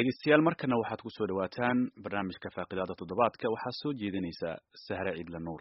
dhegeystayaal markana waxaad ku soo dhawaataan barnaamijka faaqidaada toddobaadka waxaa soo jeedinaysa sahre ciidla nuur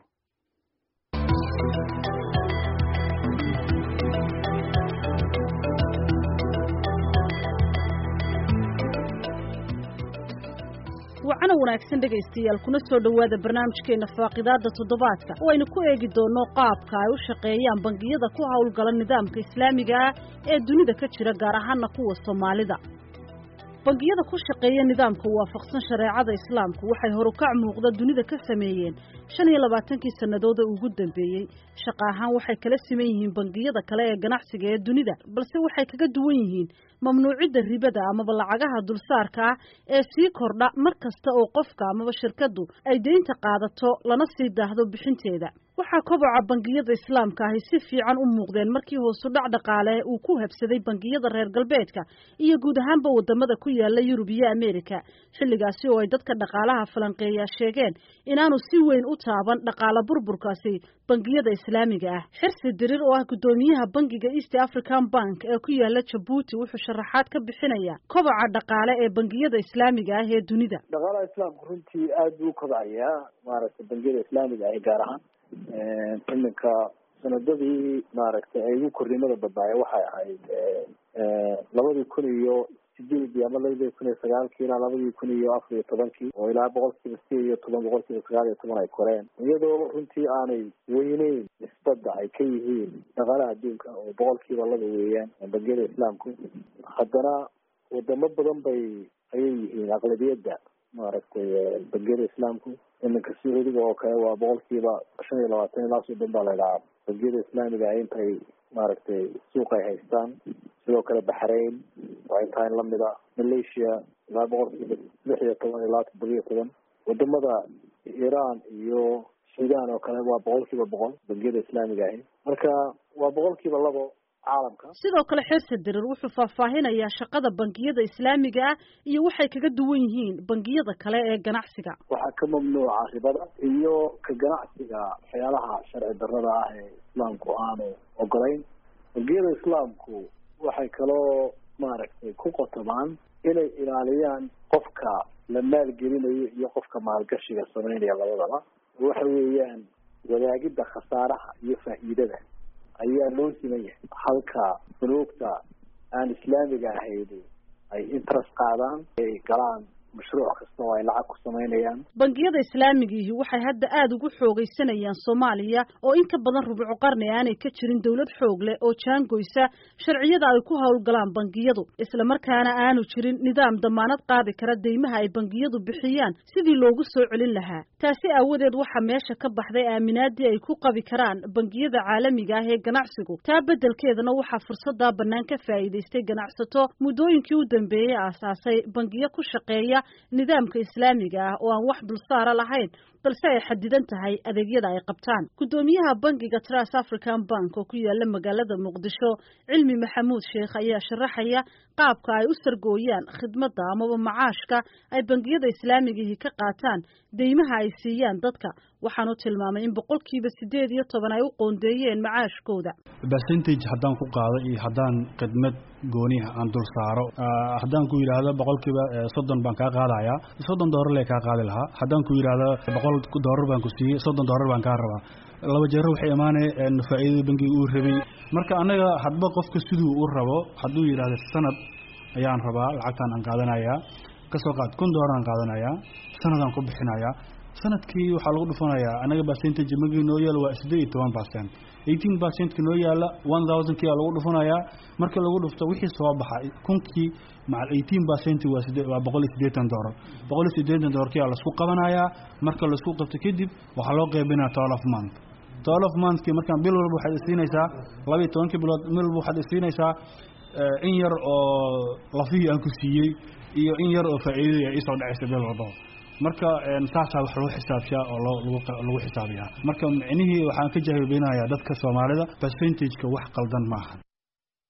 wacana wanaagsan dhegaystayaal kuna soo dhowaada barnaamijkeena faaqidaada toddobaadka oo aynu ku eegi doonno qaabka ay u shaqeeyaan bangiyada ku howlgala nidaamka islaamiga ah ee dunida ka jira gaar ahaana kuwa soomaalida bangiyada ku shaqeeya nidaamka waafaqsan shareecada islaamku waxay horukac muuqda dunida ka sameeyeen shan iyo labaatankii sannadood ee ugu dambeeyey shaqa ahaan waxay kala siman yihiin bangiyada kale ee ganacsiga ee dunida balse waxay kaga duwan yihiin mamnuucidda ribada amaba lacagaha dulsaarka ah ee sii kordha mar kasta oo qofka amaba shirkaddu ay deynta qaadato lana sii daahdo bixinteeda waxaa koboca bangiyada islaamka ahi si fiican u muuqdeen markii hoosu dhac dhaqaale uu ku habsaday bangiyada reer galbeedka iyo guud ahaanba wadamada ku yaala yurub iyo ameerika xilligaasi oo ay dadka dhaqaalaha falanqeeyaa sheegeen inaanu si weyn u taaban dhaqaala burburkaasi bangiyada islaamiga ah xirsi dirir oo ah guddoomiyaha bangiga east african bank ee ku yaala jabuuti wuxuu sharaxaad ka bixinaya koboca dhaqaale ee bangiyada islaamiga ah ee dunida dhaqaalaha islaamku runtii aada buu u kobcayaa maaragtay bangiyada islaamiga ah gaar ahaan iminka sanadadii maaragtay ay ugu kornimada badnaayeen waxay ahayd labadii kun iyo sideedii ama labadii kun iyo sagaalkii ilaa labadii kun iyo afar iyo tobankii oo ilaa boqolkiiba sideed iyo toban boqolkiiba sagaal iyo toban ay koreen iyadoo runtii aanay weyneyn nisbadda ay ka yihiin dhaqaalaha adduunka oo boqolkiiba laba weeyaan bangiyada islaamku haddana wadamo badan bay ayay yihiin aqlabiyadda maaragtay bangiyada islaamku iminka sacuudiga oo kale waa boqolkiiba shan iyo labaatan ilaa soddon baa la idhahaa bangiyada islaamiga ah intay maaragtay suuq ay haystaan sidoo kale baxrain waa intaa in lamida malaysia ilaa boqolkiiba lix iyo toban ilaa toddoba iyo toban wadamada iran iyo sudan oo kale waa boqolkiiba boqol bangiyada islaamiga ahi marka waa boqolkiiba labo caalamka sidoo kale xirsi dirir wuxuu faahfaahinayaa shaqada bangiyada islaamiga ah iyo waxay kaga duwan yihiin bangiyada kale ee ganacsiga waxaa ka mamnuuca ribada iyo ka ganacsiga waxyaalaha sharci darrada ah ee islaamku aanu ogolayn bangiyada islaamku waxay kaloo maaragtay ku qotomaan inay ilaaliyaan qofka la maalgelinayo iyo qofka maalgashiga sameynaya labadaba waxa weeyaan wadaagidda khasaaraha iyo faa'iidada ayaa loo siman yahay halka funuugta aan islaamiga ahayd ay interest qaadaan ay galaan mashruuc kasta oo ay lacag ku samaynayaan bangiyada islaamigiihi waxay hadda aada ugu xoogaysanayaan soomaaliya oo in ka badan rubuco qarni aanay ka jirin dowlad xoog leh oo jaangoysa sharciyada ay ku howlgalaan bangiyadu islamarkaana aanu jirin nidaam damaanad qaadi kara deymaha ay bangiyadu bixiyaan sidii loogu soo celin lahaa taasi aawadeed waxaa meesha ka baxday aaminaadii ay ku qabi karaan bangiyada caalamiga ah ee ganacsigu taa beddelkeedana waxaa fursadaa bannaan ka faa'iidaystay ganacsato muddooyinkii u dambeeyey aasaasay bangiyo ku shaqeeya nidaamka islaamiga ah oo aan wax dulsaara lahayn balse ay xadidan tahay adeegyada ay qabtaan guddoomiyaha bangiga tras african bank oo ku yaala magaalada muqdisho cilmi maxamuud sheekh ayaa sharaxaya qaabka ay u sargooyaan khidmadda amaba macaashka ay bangiyada islaamigihi ka qaataan deymaha ay siiyaan dadka waxaanu tilmaamay in boqolkiiba sideed iyo toban ay u qoondeeyeen macaashkooda percentage haddaan ku qaado iyo haddaan khidmad gooniha aan dul saaro haddaan ku yidhaahdo boqolkiiba soddon baan kaa qaadayaa soddon doolar lee kaa qaadi lahaa haddaan ku yidhaahdo boqol doolar baan ku siiyey soddon doolar baan kaa rabaa laba jeero waxay imaanaya faa'iidada bangiga uu rabay marka annaga hadba qofka siduu u rabo hadduu yidhaahdo sanad ayaan rabaa lacagtaan aan qaadanayaa kasoo qaad kun doolar aan qaadanayaa sanadaan ku bixinayaa sanadkii waxaa lagu dhufanayaa anaga percentage magii noo yaala waa siddeed iyo toban percent eighteen percentka noo yaala one thousandkii aa lagu dhufanayaa marka lagu dhufto wixii soo baxay kunkii macal eighteen percent waa side waa boqol iyo siddeetan doolar boqol iyo siddeetan doolarkii aa laisku qabanayaa marka laisku qabto kadib waxaa loo qaybinaya twelve of month twelve of monthkii markaan bil walba waxaad isiinaysaa laba iyo tobankii bilood bil walba waxaad isiinaysaa in yar oo lafihii aan ku siiyey iyo in yar oo faa'iidadii ay isoo dhacaysa bil walba marka saasaa wax lagu xisaabshaa oo lagu xisaabiyaa marka micnihii waxaan ka jahibeynaya dadka soomaalida percentageka wax qaldan maaha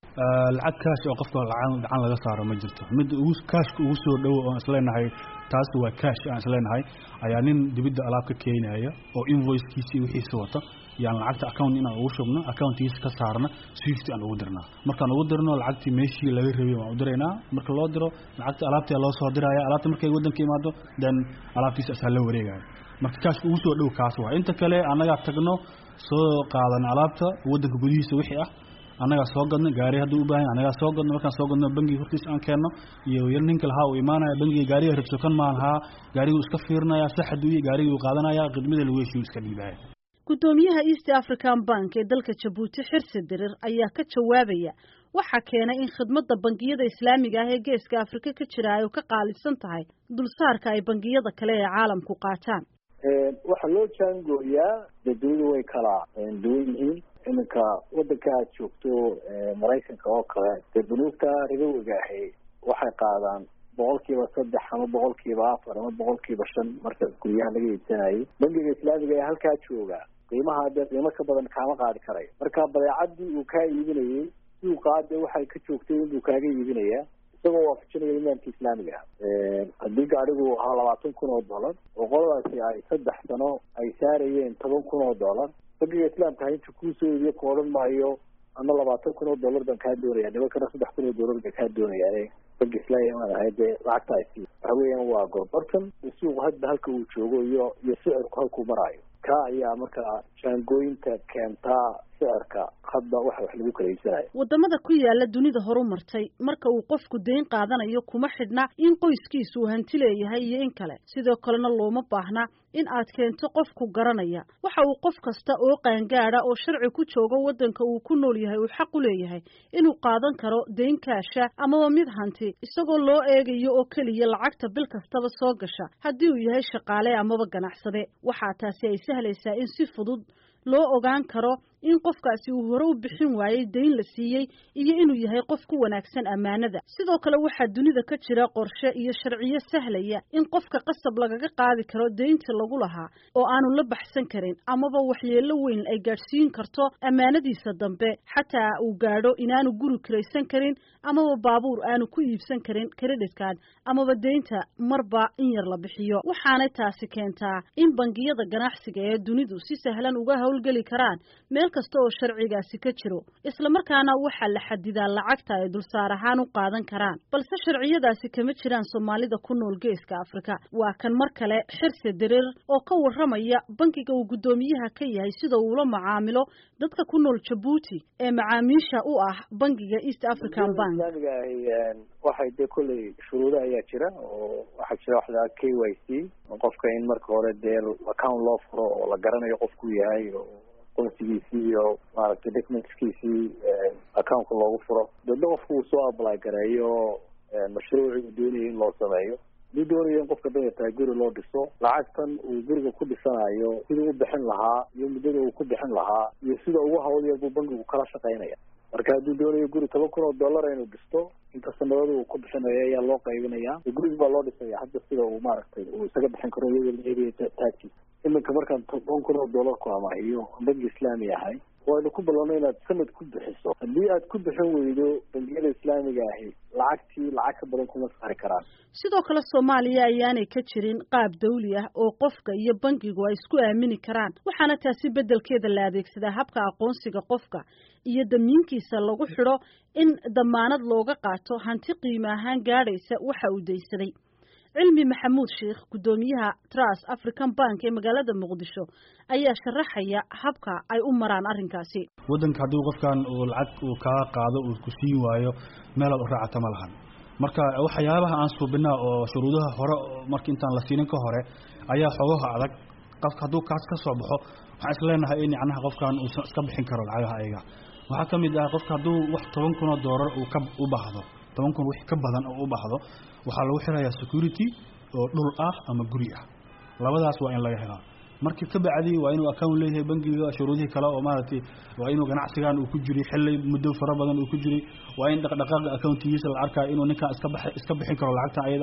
lacag kaash oo qofka lacan gacan laga saaro ma jirto midda ugu kaashka ugu soo dhowo oon isleenahay taasi waa kaash aan isleenahay ayaa nin dibidda alaab ka keenaya oo invoicekiisii wixiisa wata yaan lacagta account inaan ugu shubno accountkiisa ka saarna swift aan ugu dirnaa markaan ugu dirno lacagtii meeshii laga rabay waan u diraynaa marka loo diro lacagta alaabtii loo soo diraya alaabta markay waddanka imaado then alaabtiisa asaa la wareegaya marka kaashka ugu soo dhow kaas waa inta kale annagaa tagno soo qaadan alaabta waddanka gudihiisa wixii ah annagaa soo gadno gaari hadduu u baahan annagaa soo gadno markaan soo gadno bangiga hortiisa aan keenno iyo yar ninka lahaa uu imaanaya bangiga gaariga rabsokan maan haa gaariguu iska fiirinaya saxaduuye gaarigii uu qaadanaya khidmada lagu heshiyu iska dhiibaya guddoomiyaha east african bank ee dalka jabuuti xirsi dirir ayaa ka jawaabaya waxaa keenay in khidmadda bangiyada islaamiga ah ee geeska afrika ka jira ay ka qaalisan tahay dulsaarka ay bangiyada kale ee caalamku qaataan waxaa loo jaangooyaa dee dunidu way kala duwan yihiin iminka waddanka aad joogto maraykanka oo kale dee bunuugta ribowiga ahi waxay qaadaan boqol kiiba saddex ama boqol kiiba afar ama boqol kiiba shan marka guryaha laga iibsanayay bangiga islaamiga ee halkaa jooga qiimaha dee qiimo ka badan kaama qaadi karayo marka badeecadii uu kaa iibinayay suuqaa dee waxay ka joogtay inbuu kaaga iibinayaa isagoo waafajinaya imaamka islaamiga ah haddii gaadhigu ahaa labaatan kun oo dollar oo qoladaasi ay saddex sano ay saarayeen toban kun oo dollar bangiga islaamka ha inta kuusoo iibiyo ku odhan maayo ama labaatan kun oo dollar baan kaa doonaya nimankana saddex kun oo dollar baan kaa doonaya banki islaamiga ahay dee lacagta ay sii waxa weeyaan waa gorbartan suuqu hadba halka uu joogo iyo iyo sicirku halkuu maraayo ka ayaa markaa jaangooyinta keentaa sicirka hadba waxa wax lagu kala iibsanayo waddamada ku yaala dunida horu martay marka uu qofku deyn qaadanayo kuma xidhna in qoyskiisu uu hanti leeyahay iyo in kale sidoo kalena looma baahna in aad keento qofku garanaya waxa uu qof kasta oo qaangaada oo sharci ku joogo waddanka uu ku nool yahay uu xaq u leeyahay inuu qaadan karo deyn kaasha amaba mid hanti isagoo loo eegayo oo keliya lacagta bil kastaba soo gasha haddii uu yahay shaqaale amaba ganacsade waxaa taasi ay sahlaysaa in si fudud loo ogaan karo in qofkaasi uu hore u bixin waayey deyn la siiyey iyo inuu yahay qof ku wanaagsan ammaanada sidoo kale waxaa dunida ka jira qorshe iyo sharciyo sahlaya in qofka qasab lagaga qaadi karo deynta lagu lahaa oo aanu la baxsan karin amaba waxyeello weyn ay gaadhsiin karto ammaanadiisa dambe xataa uu gaadho inaanu guri kiraysan karin amaba baabuur aanu ku iibsan karin creditkan amaba deynta marba in yar la bixiyo waxaanay taasi keentaa in bangiyada ganacsiga ee dunidu si sahlan uga howlgeli karaan meel kasta oo sharcigaasi ka jiro isla markaana waxaa la xadidaa lacagta ay dulsaar ahaan u qaadan karaan balse sharciyadaasi kama jiraan soomaalida ku nool geeska afrika waa kan mar kale xirse dirir oo ka warramaya bankiga uu guddoomiyaha ka yahay sida uula macaamilo dadka ku nool jabuuti ee macaamiisha u ah bankiga east african bank islaamiga ahi waxay dee kolley shuruudo ayaa jira oo waxaa jira wax lahaa k y c qofka in marka hore dee account loo furo oo la garanayo qofku yahay qonsigiisii iyo maaragtay documentskiisii accountka loogu furo dadna qofku uu soo apply gareeyo mashruuci uu doonayo in loo sameeyo haduu doonayo in qofka dayartahay guri loo dhiso lacagtan uu guriga ku dhisanayo siduu u bixin lahaa iyo muddada uu ku bixin lahaa iyo sida ugu hawl yar buu bankigu kala shaqaynaya marka hadduu doonayo guri toban kun oo dollar inuu dhisto inta sanadada uu ku bixinayo ayaa loo qaybinaya gurigi baa loo dhisaya hadda sida uu maaragtay uu isaga bixin karo iyadoo la eegaya taagkiisa iminka markaan toban kun oo dollar ku amaahiyo banki islaami ahay waynu ku ballanno inaad sanad ku bixiso haddii aad ku bixin weydo bangiyada islaamiga ahi lacagtii lacag ka badan kuma saari karaan sidoo kale soomaaliya ayaanay ka jirin qaab dawli ah oo qofka iyo bankigu ay isku aamini karaan waxaana taasi beddelkeeda la adeegsadaa habka aqoonsiga qofka iyo damiinkiisa lagu xidho in damaanad looga qaato hanti qiimo ahaan gaadhaysa waxa uu daysaday cilmi maxamuud sheikh guddoomiyaha trust african bank ee magaalada muqdisho ayaa sharaxaya habka ay u maraan arrinkaasi waddanka haddii qofkan uu lacag uu kaa qaado uu ku siin waayo meelaad u raacata ma lahan marka waxyaabaha aan suubinaa oo shuruudaha hore marka intaan la siinin ka hore ayaa xoogaha adag qofka hadduu kaas ka soo baxo waxaan is leenahay in yacnaha qofkan uusan iska bixin karo lacagaha ayaga waxaa ka mid ah qofka hadduu wax toban kun oo doolar uu ka u baahdo toban kun wix ka badan oo u baahdo waxaa lagu xirayaa security oo dhul ah ama guri ah labadaas waa in laga helaa markii ka bacdi waa inuu account leeyahay bangiga shuruudihii kale oo maaragtay waa inuu ganacsigan uu ku jiray xilli muddo fara badan uu ku jiray waa in dhaqdhaqaaqa accountigiisa la arkaa inuu ninkaan iska bax iska bixin karo lacagtan ayada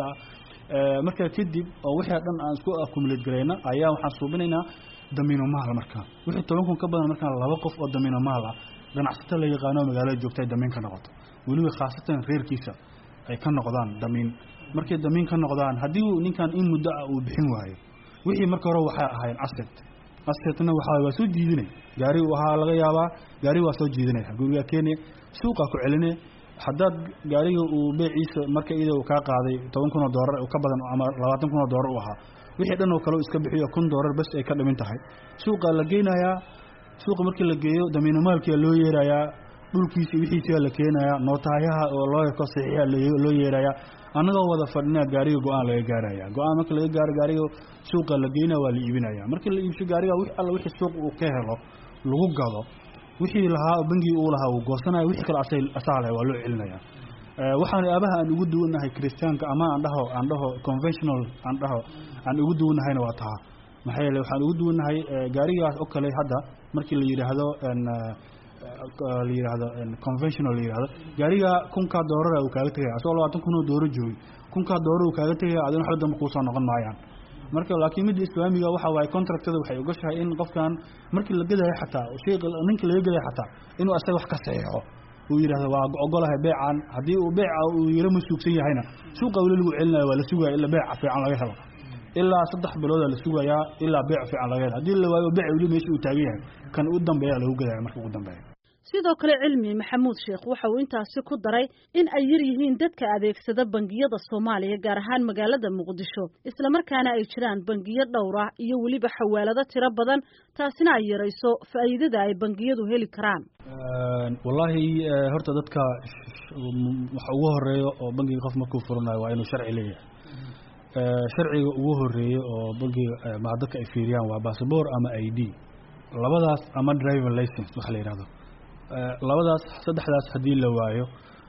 ah marka kadib oo wixii dhan aan isku accumulate garayna ayaa waxaan suubinaynaa damiino maal marka wixii toban kun ka badan markaan laba qof oo damiino maal ah ganacsato la yaqaano magaalada joogta ay damiin ka noqoto weliba khaasatan reerkiisa ay ka noqdaan damiin markay damiin ka noqdaan haddii uu ninkan in muddo ah uu bixin waayo wixii marka hore waxay ahayn asset assetna waxaa waa soo jiidinay gaari waxaa laga yaabaa gaari waa soo jiidinaya gurigaa keenaya suuqaa ku celinaya haddaad gaariga uu beeciisa marka iyada uu kaa qaaday toban kun oo doolar ka badan ama labaatan kun oo doolar u ahaa wixii dhan oo kale iska bixiyo kun doolar bes ay ka dhimin tahay suuqaa la geynayaa suuqa markii la geeyo damiinamaalkia loo yeerayaa dhulkiisi wixiisia la keenayaa nootahayaha oo loo yako saxiixa loo yeerayaa annagoo wada fadhinaa gaariga go-aan laga gaaraya go-aan marka laga gaaro gaariga suuqa la geynaya waa la iibinaya markii la iibsho gaariga wi alla wixii suuq uu ka helo lagu gado wixii lahaa bangigi uu lahaa uu goosanaya wixii kale asay asaa leh waa loo celinaya waxaan aabaha aan ugu duwannahay christiaanka ama aan dhaho aan dhaho conventional aan dhaho aan ugu duwannahayna waa taha maxaa yeele waxaan ugu duwannahay gaarigaas oo kale hadda markii la yidhaahdo la yidhaahdo conventional la yidhahdo gaariga kunkaa doorara uu kaaga tegaya asagoo labaatan kun oo dooro joogay kunkaa dooro uu kaaga tegaya adina waxba dambe kuusoo noqon maayaan marka laakiin midda islaamiga waxa waaye contractada waxay ogashahay in qofkan markii la gadayo xataa shay ninka laga gadayo xataa inuu asaga wax ka saxeexo uu yidhahdo waa ogolahay beecan haddii uu beeca uu yaro masuugsan yahayna suuqa weli lagu celinayo waa la sugaya ilaa beeca fiican laga helo ilaa saddex biloodaa la sugayaa ilaa beec fiican laga helo haddii la waayo beec weli meesha uu taagan yahay kan u dambeeya lagu gadaya marka ugu dambeeya sidoo kale cilmi maxamuud sheekh waxa uu intaasi ku daray in ay yar yihiin dadka adeegsada bangiyada soomaaliya gaar ahaan magaalada muqdisho islamarkaana ay jiraan bangiyo dhowr ah iyo weliba xawaalado tiro badan taasina ay yarayso faa'iidada ay bangiyadu heli karaan wallaahi horta dadka waxa ugu horeeyo oo bangiga qof markuu furanayo waa inuu sharci leeyahay sharciga ugu horeeya oo bangiga ma dadka ay fiiriyaan waa bassabor ama i d labadaas ama driving license waxa la yidhahdo labadaas saddexdaas haddii la waayo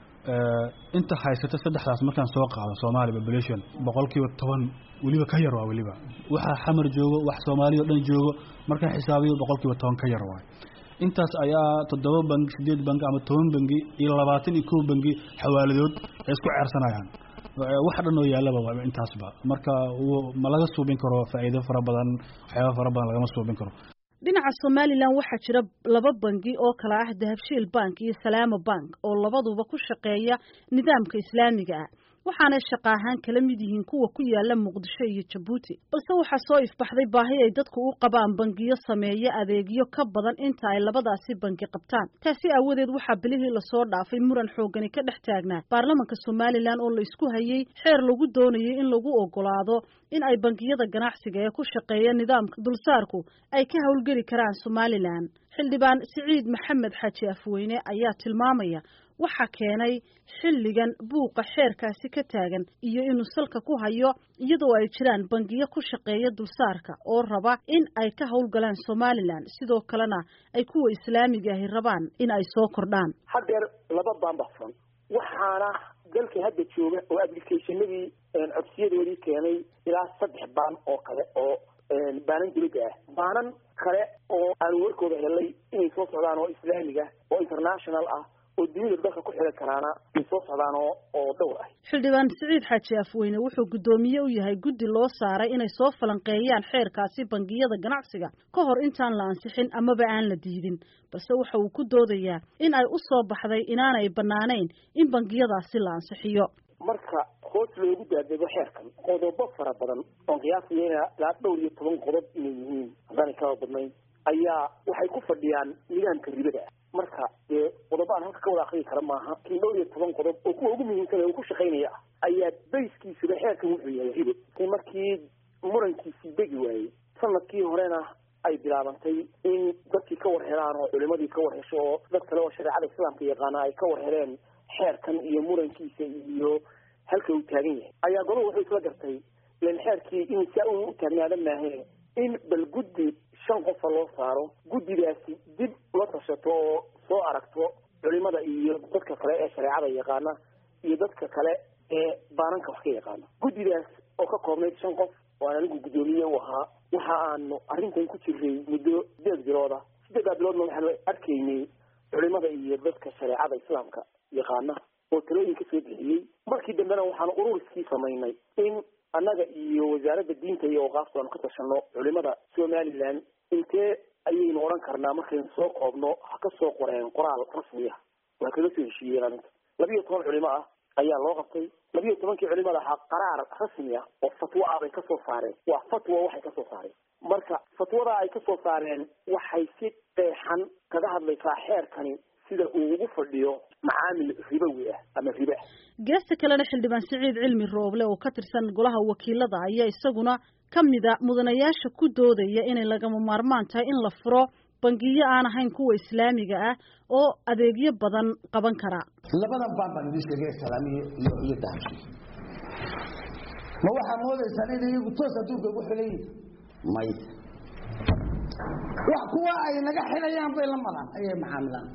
inta haysata saddexdaas markaan soo qaado Soomaali population boqolkiiba toban weliba ka yar waa weliba waxa xamar joogo wax Soomaali oo dhan joogo markaan xisaabiyo boqolkiiba toban ka yar waa intaas ayaa toddoba bangi sideed bangi ama toban bangi iyo labaatan iyo kow bangi xawaaladood ay isku ceersanayaan wax dhan oo yaalaba waa intaasba marka ma laga suubin karo faa'iido fara badan waxyaabo fara badan lagama suubin karo dhinaca somalilan waxaa jira laba bangi oo kala ah dahabshiil bank iyo salaamo bank oo labaduba ku shaqeeya nidaamka islaamiga ah waxaanay shaqa ahaan kala mid yihiin kuwa ku yaala muqdisho iyo jabuuti balse waxaa soo ifbaxday baahi ay dadku u qabaan bangiyo sameeya adeegyo ka badan inta ay labadaasi bangi qabtaan taasi aawadeed waxaa bilihii lasoo dhaafay muran xoogani ka dhex taagnaa baarlamanka somalilan oo la isku hayey xeer lagu doonayay in lagu ogolaado in ay bangiyada ganacsiga ee ku shaqeeya nidaamka dulsaarku ay ka howlgeli karaan somalilan xildhibaan siciid maxamed xaaji afweyne ayaa tilmaamaya waxaa keenay xilligan buuqa xeerkaasi ka taagan iyo inuu salka ku hayo iyadoo ay jiraan bangiyo ku shaqeeya dulsaarka oo raba in ay ka howlgalaan somalilan sidoo kalena ay kuwa islaamiga ahi rabaan in ay soo kordhaan hadeer laba baan baxsan waxaana dalka hadda jooga oo applicationadii codsiyadoodii keenay ilaa saddex baan oo kale oo baanan dulida ah baanan kale oo aan warkooda helay inay soo socdaan oo islaamiga oo international ah oo dunida dalka ku xiran karaana ay soo socdaan oo oo dhowr ah xildhibaan siciid xaaji afweyne wuxuu guddoomiye u yahay guddi loo saaray inay soo falanqeeyaan xeerkaasi bangiyada ganacsiga ka hor intaan la ansixin amaba aan la diidin balse waxa uu ku doodayaa in ay u soo baxday inaanay bannaanayn in bangiyadaasi la ansixiyo marka hoos loogu daadego xeerkan qodobo fara badan oon qiyaasaya ilaa dhowr iyo toban qodob inay yihiin haddaanay kaba badnayn ayaa waxay ku fadhiyaan nidaamka ribada ah marka dee qodobo aan halka ka wada akriyi kara maaha kin dhowr iyo toban qodob oo kuwa ugu muhiimsan ee uu ku shaqaynaya ah ayaa bayskiisuba xeerkan wuxuu yahay ribo markii murankiisii degi waayey sanadkii horena ay bilaabantay in dadkii ka war helaan oo culimadii ka war hesho oo dad kale oo shareecada islaamka yaqaana ay ka war heleen xeerkan iyo murankiisa iyo halka uu taagan yahay ayaa godob wuxuu isla gartay ilan xeerkii in saa uu u taagnaada maahe in bal guddi shan qofa loo saaro guddigaasi dib la tashato oo soo aragto culimada iyo dadka kale ee shareecada yaqaana iyo dadka kale ee baananka wax ka yaqaana guddigaas oo ka koobnayd shan qof oo aan anigu guddoomiye u ahaa waxa aanu arrintan ku jiray muddo sideed bilooda sideedaa biloodna waxaanu arkaynay culimada iyo dadka shareecada islaamka yaqaana oo talooyin ka soo bixiyey markii dambena waxaanu ururiskii samaynay in annaga iyo wasaaradda diinta iyo awqaafta aanu ka tashano culimada somaliland intee ayaynu odhan karnaa markaynu soo koobno ha ka soo qoreen qoraal rasmi ah waa kaga soo heshiiyeen arrinta labiyo toban culimo ah ayaa loo qabtay labiyo tobankii culimada ahaa qaraar rasmi ah oo fatwo ah bay kasoo saareen waa fatwa waxay kasoo saareen marka fatwada ay kasoo saareen waxay si qeexan kaga hadlaysaa xeerkani sida uu ugu fadhiyo macaamil ribowi ah ama ribe ah geesta kalena xildhibaan siciid cilmi rooble oo ka tirsan golaha wakiilada ayaa isaguna ka mida mudanayaasha ku doodaya inay lagama maarmaan tahay in la furo bangiyo aan ahayn kuwa islaamiga ah oo adeegyo badan qaban kara labadan baan baan idin sheegay islaamiya iyo iyo dahabshi ma waxaa moodaysaan in iyagu toos adduunka ugu xilan yihin may wax kuwa ay naga xilayaan bay la maraan ayay macaamilaan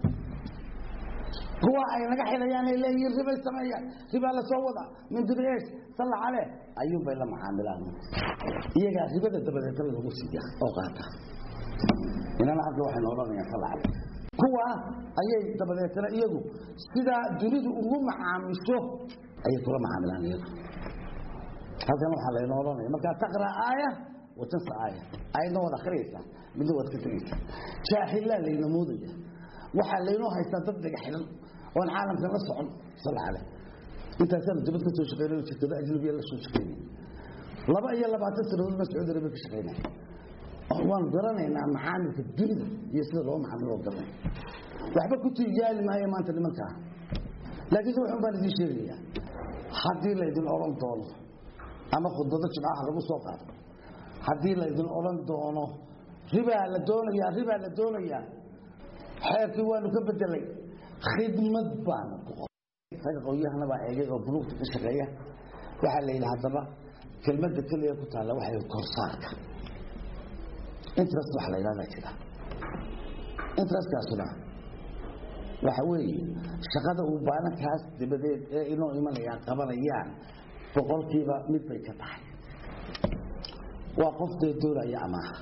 kuwa ay naga xilayaan ay leeyihiin ribay sameeyaan ribaa la soo wada min dubees salla cale ayuun bay la macaamilaan iyagaa ribada dabadeetana lagu siiya oo qaata inana hadda waxaynu odhanayaan salla cale kuwa ayay dabadeetana iyagu sidaa dunidu ugu macaamisho ayay kula macaamilaan iyagu halkan waxaa laynoo odhanaya markaa taqra aaya watansa aaya aayadna waad akhriyaysaa midna waad ka tegaysaa jaahillaa layna moodaya waxaa laynoo haystaa dad dhaga xilan oon caalamka la socon sal cale intaasaan dibad ka soo shaqeynay shirkado ajnabiya la soo shaqeynay laba iyo labaatan sanadood baa sacuudi arabia ka shaqeynay waan garanaynaa macaamilka dunida iyo sida loo macaamilo garanay waxba ku tijaali maayo maanta nimankaa laakiinse waxun baan idiin sheegayaa haddii laydin odhan doono ama khudbado jimcaha lagu soo qaado haddii laydin odhan doono ribaa la doonayaa ribaa la doonayaa xeerkii waanu ka bedelay khidmad baanu ku qoray ragga qowyahana baa eegay oo buluugta ka shaqeeya waxaa la yidhi haddaba kelmadda keliya ku taalla waxay korsaarka interest waxa la yidhahdaa jira interestkaasuna waxa weeye shaqada uu baalankaas dabadeed ee inoo imanayaan qabanayaan boqolkiiba mid bay ka tahay waa qof dee doonaya amaaha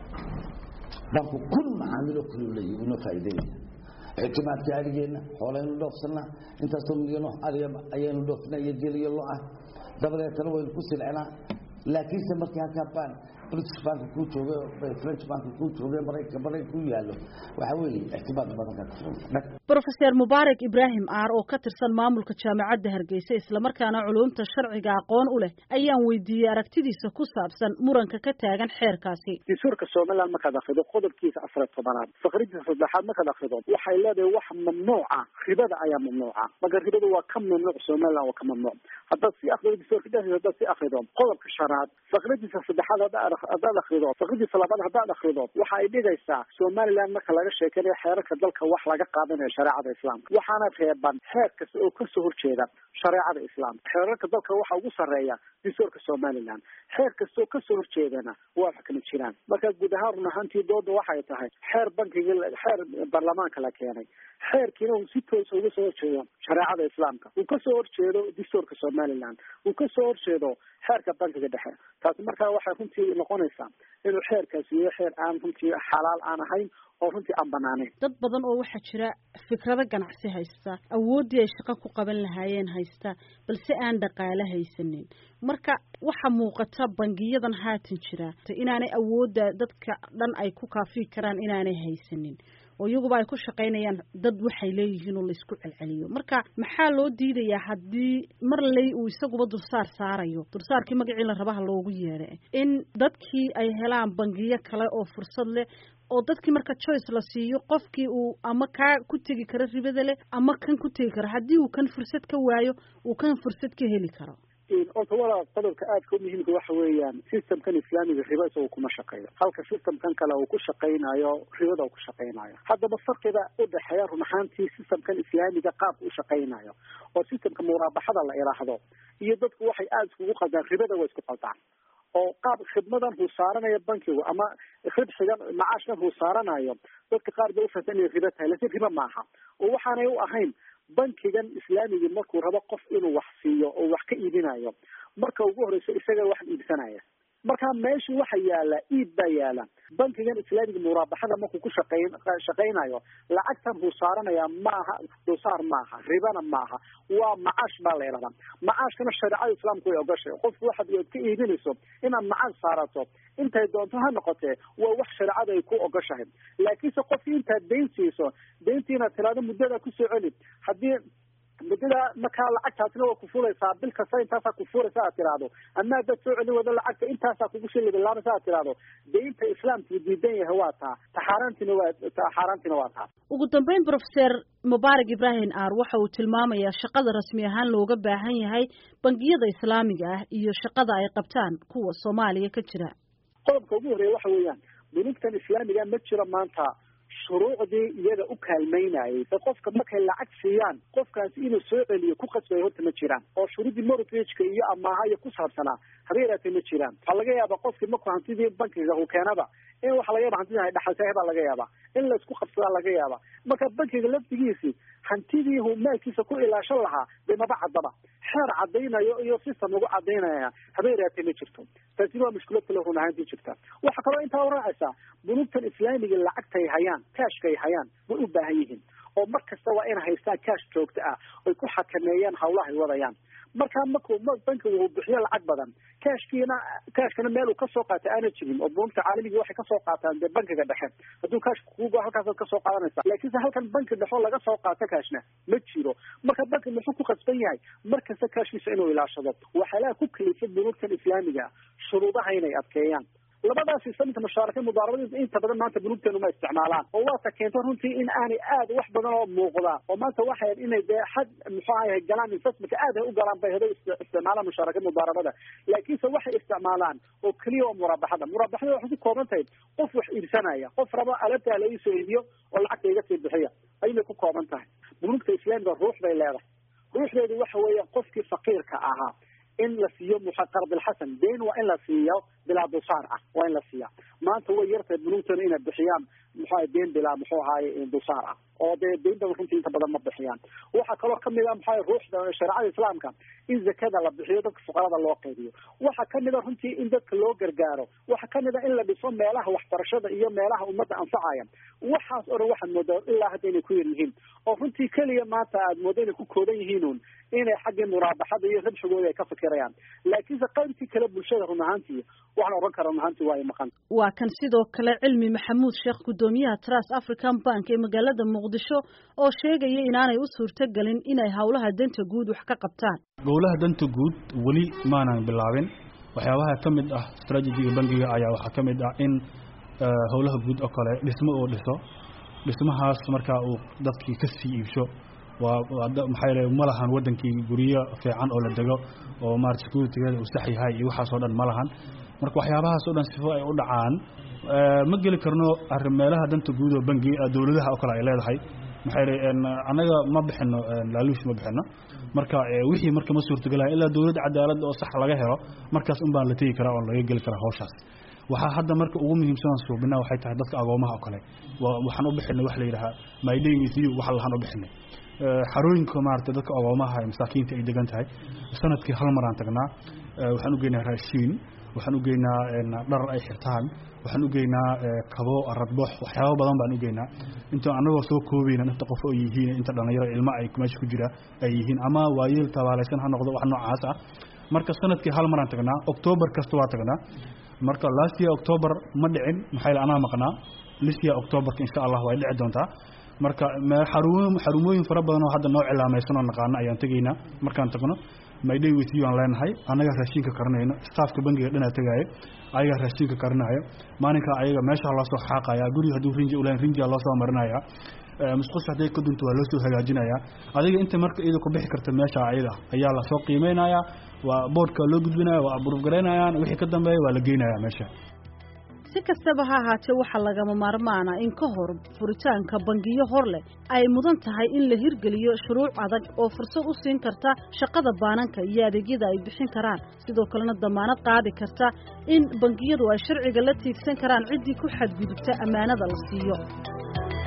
banku kun macaamilo kulu leeyahy inoo faa'iideynaya ictimaadka adhigeenna xoolaynu dhoofsanaa intaasoo milyano adiga ayaynu dhoofnaa iyo geliyo lo ah dabadeetana waynu ku silcinaa laakiinse markii halkaa baan british banka kuu jooge french banka kuu jooge maraykanka maraykan ku yaallo waxa weeye ictimaad badan ka kafuranta brofeser mubaarak ibraahim aar oo ka tirsan maamulka jaamacadda hargeysa islamarkaana culumta sharciga aqoon u leh ayaan weydiiyey aragtidiisa ku saabsan muranka ka taagan xeerkaasi dastuurka somaliland markaad akrido qodobkiisa afar tobanaad faqridiisa saddexaad markaad akrido waxay leedahay wax mamnuuca ribada ayaa mamnuuca marka ribada waa ka mamnuuc somaliland waa ka mamnuuc haddaad si akrido dastuurka dhexdiisa haddaad si akrido qodobka shanaad faqridiisa saddexaad haddaad haddaad akrido faqridiisa labaad haddaad akrido waxa ay dhigaysaa somaliland marka laga sheekanayo xeerarka dalka wax laga qaadanayo shareecada islaamka waxaana reeban xeer kasta oo kasoo horjeeda shareecada islaamka xeerarka dalka waxa ugu sarreeya dastuurka somaliland xeer kasta oo kasoo horjeedana waa wax kama jiraan marka guud ahaan run ahaantii dooda waxay tahay xeer bankiga xeer baarlamaanka la keenay xeerkiina uu si toosa uga soo horjeedo shareecada islaamka uu kasoo horjeedo dastuurka somaliland uu kasoo horjeedo xeerka bankiga dhexe taasi markaa waxay runtii noqonaysaa inuu xeerkaasi yahay xeer aan runtii xalaal aan ahayn oo runtii aan banaanayn dad badan oo waxaa jira fikrado ganacsi haysta awooddii ay shaqo ku qaban lahaayeen haysta balse aan dhaqaale haysanin marka waxaa muuqata bangiyadan haatan jira inaanay awoodda dadka dhan ay ku kaafi karaan inaanay haysanin oo iyaguba ay ku shaqaynayaan dad waxay leeyihiin oo laysku celceliyo marka maxaa loo diidayaa haddii mar ley uu isaguba dulsaar saarayo dulsaarkii magacii la rabaha loogu yeedha in dadkii ay helaan bangiyo kale oo fursad leh oo dadkii marka choice la siiyo qofkii uu ama kaa ku tegi karo ribada leh ama kan ku tegi karo haddii uu kan fursad ka waayo uu kan fursad ka heli karo orta walaa qodobka aadka umuhiimka waxa weeyaan systemkan islaamiga riba isaga kuma shaqeeyo halka systemkan kale uu ku shaqaynayo ribada uu ku shaqaynayo haddaba farqiga udhexeeya run ahaantii systemkan islaamiga qaabka u shaqaynayo oo systemka muraabaxada la idhaahdo iyo dadku waxay aada iskugu qaldaan ribada waa isku qaldaan oo qaab khidmadan huu saaranayo bankigu ama ribxigan macaashkan huu saaranayo dadka qaar bay ufahsan inay ribo tahay lakin ribo maaha oo waxaanay u ahayn bankigan islaamigii markuu rabo qof inuu wax siiyo oo wax ka iibinayo marka ugu horeyso isaga wax iibsanaya marka meesha waxa yaala iib baa yaala bankigan islaamiga muraabaxada markuu ku shaqayn shaqaynayo lacagtan buu saaranayaa maaha dulsaar maaha ribana maaha waa macaash baa la yidhahdaa macaashkana shareecada islaamku way ogashay qofku waxaad ood ka iibinayso inaad macaash saarato intay doonto ha noqotee waa wax shareecada ay ku ogashahay laakiinse qofkii intaad dayn siiso dayntii inaad tiraado muddada kusoo celi haddii muddada markaa lacagtaasna waa kufulaysaa bil kasta intaasaa kufulaysa aad tiraahdo ama haddaad soo celin wado lacagta intaasaa kugu shilibilaabaysa aad tiraahdo daynta islaamku diidan yahay waa taa taxaaraantiina waa taxaaraantiina waa taa ugu dambeyn profeser mubaarak ibrahim aar waxa uu tilmaamayaa shaqada rasmi ahaan looga baahan yahay bangiyada islaamiga ah iyo shaqada ay qabtaan kuwa soomaaliya ka jira qodobka ugu horeeya waxa weeyaan bunugtan islaamiga ma jiro maanta shuruucdii iyaga u kaalmaynayay ba qofka markay lacag siiyaan qofkaasi inuu soo celiyo ku qasbay horta ma jiraan oo shuruuddii mortgageka iyo amaaha iyo ku saabsanaa haba yaraatee ma jiraan waxaa laga yaabaa qofkii markuu hantidii bankiga uu keenaba in waxa laga yaba hantidii ay dhaxaltahay baa laga yaabaa in laysku qabsadaa laga yaabaa marka bankiga lafdigiisii hantidii uu maalkiisa ku ilaashan lahaa dee maba caddaba xeer caddaynayo iyo system lagu caddaynaya haba yaraatee ma jirto taasina waa mushkilad kale run ahaantii jirta waxaa kaloo intaa uraacaysaa bunugtan islaamiga lacagtay hayaan cashkay hayaan way u baahan yihiin oo mar kasta waa inay haystaan cash joogto ah oy ku xakameeyaan hawlahay wadayaan markaa markuu bankigu uu bixiyo lacag badan cashkiina cashkana meel uu kasoo qaata aana jirin oo bunugta caalamiga waxay kasoo qaataan dee bankiga dhexe hadduu cash kugo halkaasaad kasoo qaadanaysa laakiinse halkan banki dhexo laga soo qaato cashna ma jiro marka banki muxuu ku qasban yahay mar kasta cashkiisa inuu ilaashado waxyaalaha ku kalifay bunugtan islaamiga shuruudaha inay adkeeyaan labadaas islaminka mushaaraka mudaarabadiisa inta badan maanta bunugteenu ma isticmaalaan oo waata keento runtii in aanay aad wax badan oo muuqda oo maanta waxay inay dee xad muxuu ahay galaan investmentka aad ay u galaan bay haday isticmaalaan mushaaraka mudaarabada laakiinse waxay isticmaalaan oo keliya oo muraabaxada muraabaxada waxay ku kooban tahay qof wax iibsanaya qof rabo alabtaa la iisoo iibiyo oo lacagta iga sii bixiya ayay ku kooban tahay bunugta islaamiga ruux bay leedahay ruuxdeedu waxa weeya qofkii faqiirka ahaa in la siiyo muqardilxasan dayn waa in la siiyo bilaa dulsaar ah waa in la siiya maanta way yartahay bunugtana inay bixiyaan muxuaha dayn bilaa muxuu ahaye dulsaar ah oo dee daynta runtii inta badan ma bixiyaan waxaa kaloo kamid a maxaa ruuxda shareecada islaamka in zakada la bixiyo dadka fuqarada loo qaybiyo waxaa kamid a runtii in dadka loo gargaaro waxaa kamid a in la dhiso meelaha waxbarashada iyo meelaha ummadda anfacaya waxaas o dhan waxaad moodaa ilaa hadda inay ku yar yihiin oo runtii keliya maanta aad moodo inay ku kooban yihiinuun inay xaggii muraabaxada iyo rabshigooda ay ka fikirayaan laakiinse qaybtii kale bulshada run ahaantii waxaan odhan kara run ahaantii waa ay maqan waa kan sidoo kale cilmi maxamuud sheekh guddoomiyaha trust african bank ee magaalada muqdisho oo sheegaya inaanay u suurtogelin inay howlaha danta guud wax ka qabtaan gowlaha danta guud weli maanan bilaabin waxyaabaha ka mid ah strategiga bangiga ayaa waxaa ka mid ah in howlaha guud oo kale dhismo uu dhiso dhismahaas markaa uu dadkii ka sii iibsho waa maxaa yeele ma lahan waddankii guryo fiican oo la dego oo maarata securitygeeda uu sax yahay iyo waxaas oo dhan ma lahan marka waxyaabahaas oo dhan sifo ay u dhacaan ma geli karno arrin meelaha danta guud oo bangi dowladaha oo kale ay leedahay maxaa yeele annaga ma bixino laaluush ma bixino marka wixii marka ma suurtagelahay ilaa dowlad cadaalad oo sax laga helo markaas un baan la tegi karaa oo laga geli karaa hawshaas waxaa hadda marka ugu muhiimsan suubina waxay tahay dadka agoomaha oo kale waxaan u bixinay wax la yidhahaa my day with you waxa lahaan u bixinay xarooyinka maarata dadka agoomaha ee masaakiinta ay degan tahay sanadkii hal maraan tagnaa waxaan u geynaa raashiin waxaan u geynaa dhar ay xirtaan waxaan u geynaa kabo aradbox waxyaaba badan baan u geynaa inta anagoo soo koobayna inta qof oo yihiin inta dhalinyaro ilmo ay meesha ku jira ay yihiin ama waayeel tabaalaysan ha noqdo wax noocaas ah marka sanadkii hal maraan tagnaa octoobar kasta waa tagnaa marka last year october ma dhicin maxaa anaa maqnaa this year octoberka insha allah way dhici doontaa marka xarumo xarumooyin fara badan oo hadda noo cilaamaysan oo naqaano ayaan tegaynaa markaan tagno mayday with you aan leenahay annaga raashinka karinayno staafka bangiga dhanaa tegaayo ayaga raashinka karinayo maalinkaa ayaga meesha loo soo xaaqaya guriga hadduu rinji ulahayn rinjiga loo soo marinaya musqusha hadday ka dunto waa loo soo hagaajinaya adiga inta marka iyada ku bixi karta meesha ayada ayaa lasoo qiimeynaya waa boodhka loo gudbinaya waa aburuuf garaynayaan wixii ka dambeeya waa la geynaya meesha si kastaba ha ahaatee waxaa lagama maarmaana in ka hor furitaanka bangiyo hor leh ay mudan tahay in la hirgeliyo shuruuc adag oo fursad u siin karta shaqada baananka iyo adeegyada ay bixin karaan sidoo kalena damaanad qaadi karta in bangiyadu ay sharciga la tiigsan karaan ciddii ku xadgudubta ammaanada la siiyo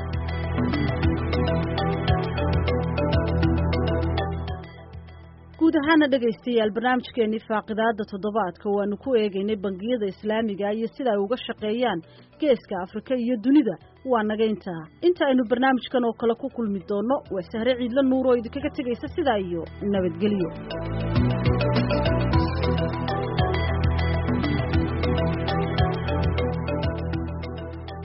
guud guud ahaana dhegaystayaal barnaamijkeenii faaqidaada toddobaadka waanu ku eegaynay bangiyada islaamiga iyo sida ay uga shaqeeyaan geeska afrika iyo dunida waa naga intaa inta aynu barnaamijkan oo kale ku kulmi doonno waa sahre ciidla nuur oo idinkaga tegaysa sidaa iyo nabadgelyo